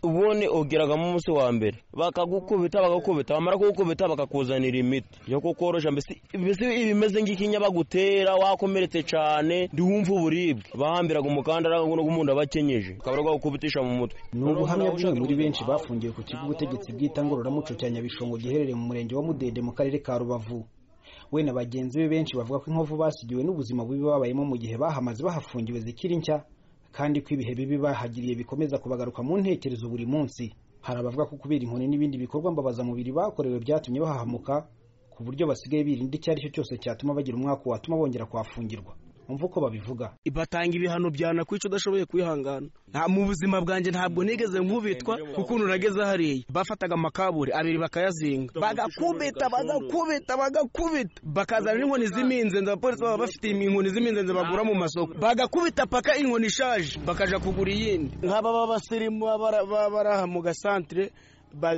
none ugeragamo umunsi wa mbere bakagukubita bagakubita bamara kugukubita bakakuzanira imiti yo kukorosha mbese mbese ibimeze nk'ikinya bagutera wakomeretse cyane ndiwumva uburibwe bahambiraga umukandara ngo n'umuntu abakenyeje ukaba ari kubitisha mu mutwe ni ubuhamya bumwe muri benshi bafungiwe ku kigo ubutegetsi bwita ngororamuco cya nyabishongo giherereye mu murenge wa mudende mu karere ka rubavu we na bagenzi be benshi bavuga ko inkovu basigiwe n'ubuzima bubi babayemo mu gihe bahamaze bahafungiwe zikiri nshya kandi ko ibihe bibi bahagiriye bikomeza kubagaruka mu ntekerezo buri munsi hari abavuga ko kubera inkoni n'ibindi bikorwa mbabazamubiri bakorewe byatumye bahahamuka ku buryo basigaye birinda icyo ari cyo cyose cyatuma bagira umwaka watuma bongera kuhafungirwa umva uko babivuga batanga ibihano byanakwica udashoboye kwihangana nta mu buzima bwanjye ntabwo nigeze nkubitwa ukuntu nageze hariya bafataga amakaburi abiri bakayazinga bagakubita bagakubita bagakubita bakazana inkoni z'iminzenze abapolisi baba bafite inkoni z'iminzenze bagura mu masoko bagakubita paka inkoni ishaje bakaja kugura iyindi nk'aba b'abasirimu baba bari aha mu gasantere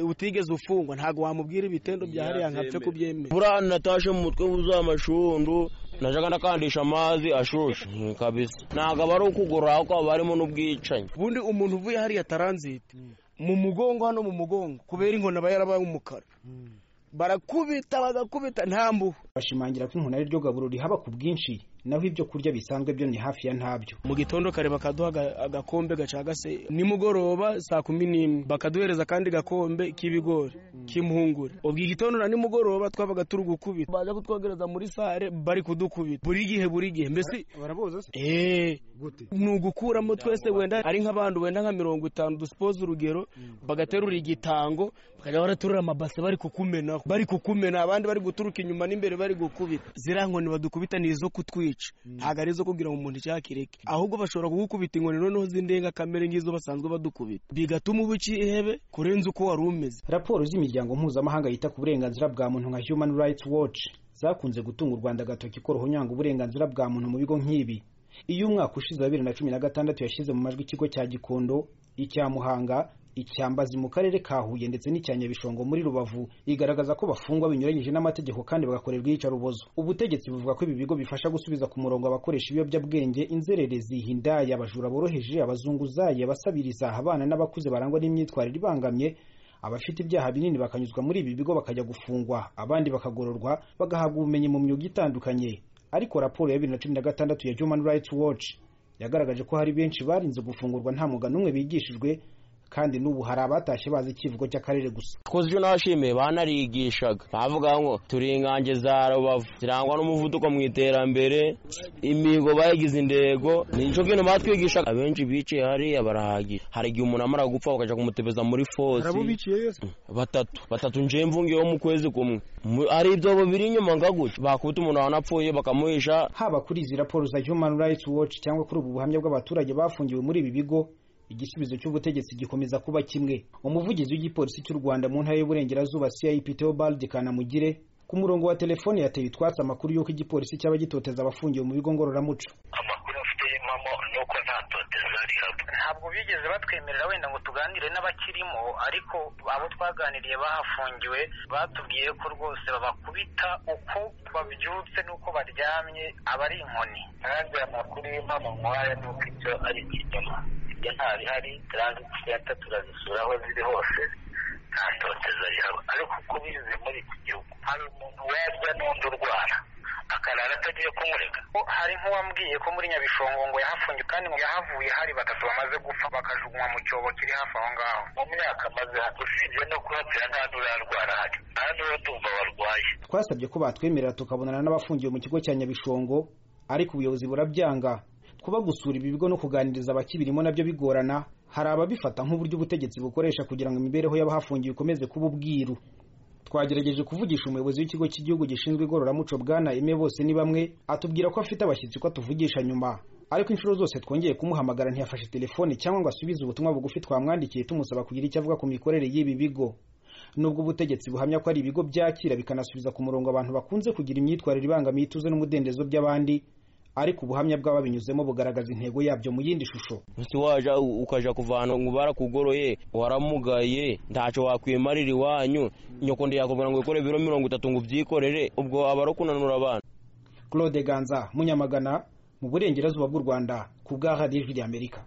utigeze ufungwa ntabwo wamubwira ibitendo bya hariya nkapfe kubyemera buriya natashe mu mutwe wuzuye amashundu najyaga ndakandisha amazi ashushe kabisa ntabwo aba ari ukugura kuko haba harimo n'ubwicanyi ubundi umuntu uvuye hariya taranziti mu mugongo hano mu mugongo kubera inkoni aba yarabaye umukara barakubita bagakubita nta mbuho bashimangira ko inkoni ari ryo gaburo rihaba ku bwinshi naho ibyo kurya bisanzwe byo ni hafi ya ntabyo mu gitondo kare bakaduha agakombe gacagase nimugoroba saa kumi n'imwe bakaduhereza akandi gakombe k'ibigori k'impungure ubwo igitondo na nimugoroba twabaga turi gukubita baza kutwogereza muri sare bari kudukubita buri gihe buri gihe mbese baraboza se eee ni ugukuramo twese wenda ari nk'abantu wenda nka mirongo itanu dusipoze urugero bagaterura igitango bakajya baraterura amabase bari kukumenaho bari kukumena abandi bari guturuka inyuma n'imbere bari gukubita ziriya nkoni badukubita ni izo kutwica ntabwo ari izo kugira ngo umuntu icyakireke ahubwo bashobora kugukubita inkoni noneho z'indengakamere nk'izo basanzwe badukubita bigatuma uba ihebe kurenza uko wari umeze raporo z'imiryango mpuzamahanga yita ku burenganzira bwa muntu nka human rights watch zakunze gutunga u rwanda agatoki ko ruhunyanga uburenganzira bwa muntu mu bigo nk'ibi iyo umwaka ushize wa bibiri na cumi na gatandatu yashyize mu majwi ikigo cya gikondo icya muhanga icyambazi mu karere ka huye ndetse n'icya nyabishongo muri rubavu igaragaza ko bafungwa binyuranyije n'amategeko kandi bagakorerwa iyicarubozo ubutegetsi buvuga ko ibi bigo bifasha gusubiza ku murongo abakoresha ibiyobyabwenge inzererezi hindaya abajura boroheje abazunguzayi abasabiriza abana n'abakuze barangwa n'imyitwarire ibangamye abafite ibyaha binini bakanyuzwa muri ibi bigo bakajya gufungwa abandi bakagororwa bagahabwa ubumenyi mu myuga itandukanye ariko raporo ya bibiri na cumi na gatandatu ya human rights watch yagaragaje ko hari benshi barinze gufungurwa nta mwuga n'umwe bigishijwe kandi n'ubu hari abatashye bazi icyivugo cy'akarere gusa twoze ibyo nabashimiye banarigishaga bavuga ngo turi ingange za rubavu zirangwa n'umuvuduko mu iterambere imihigo bayigize intego ni nicyo kintu batwigishaga abenshi bicaye hariya barahagira hari igihe umuntu amara gupfa bakajya kumutebeza muri fosi batatu batatu nje mvungiyeho mu kwezi kumwe hari ibyobo biri inyuma nga gutya bakubita umuntu wanapfuye bakamuhisha haba kuri izi raporo za human rights watch cyangwa kuri ubu buhamya bw'abaturage bafungiwe muri ibi bigo igisubizo cy'ubutegetsi gikomeza kuba kimwe umuvugizi w'igipolisi cy'u rwanda mu ntara y'uburengerazuba cip theobald kanamugire ku murongo wa telefone yateye utwatsi amakuru y'uko igipolisi cyaba gitoteza abafungiwe mu bigo ngororamuco amakuru afite impamo ni uko nta toteza rihaba ntabwo bigeze batwemerera wenda ngo tuganire n'abakirimo ariko abo twaganiriye bahafungiwe batubwiye ko rwose babakubita uko babyutse n'uko baryamye aba ari inkoni kandi amakuru y'impamo nk'aya ni uko ibyo ari ikinyoma nta bihari turanzitse senta turazisura aho ziri hose nta toteza rihaba ariko uko bize muri iki gihugu hari umuntu warya n'undi urwara akarara atagiye kumurega hari nk'uwambwiye ko muri nyabishongo ngo yahafungiye kandi ngo yahavuye hari batatu bamaze gupfa bakajugunywa mu cyobo kiri hafi aho ngaho mu myaka amaze usibye no kuhatira nta n'urarwara hari nta n'uratumva warwaye twasabye ko batwemerera tukabonana n'abafungiwe mu kigo cya nyabishongo ariko ubuyobozi burabyanga kuba gusura ibi bigo no kuganiriza abakibirimo nabyo bigorana hari ababifata nk'uburyo ubutegetsi bukoresha kugira ngo imibereho y'abahafungiwe ikomeze kuba ubwiru twagerageje kuvugisha umuyobozi w'ikigo cy'igihugu gishinzwe igororamuco bwana eme bose ni bamwe atubwira ko afite abashyitsi ko atuvugisha nyuma ariko inshuro zose twongeye kumuhamagara ntiyafashe telefone cyangwa ngo asubize ubutumwa bugufi twamwandikiye tumusaba kugira icyo avuga ku mikorere y'ibi bigo nubwo ubutegetsi buhamya ko ari ibigo byakira bikanasubiza ku murongo abantu bakunze kugira imyitwarire ibangamiye ituze n'umudendezo by'abandi ariko ubuhamya bw'ababinyuzemo bugaragaza intego yabyo mu yindi shusho si waje ukajya kuvana ngo barakugoroye waramugaye ntacyo wakwimarira iwanyu nyoko ndiyakubwira ngo wikore ibiro mirongo itatu ngo ubyikorere ubwo aba ari kunanura abana claude ganza munyamagana mu burengerazuba bw'u rwanda ku bwa radiyo y'ijwi ry'amerika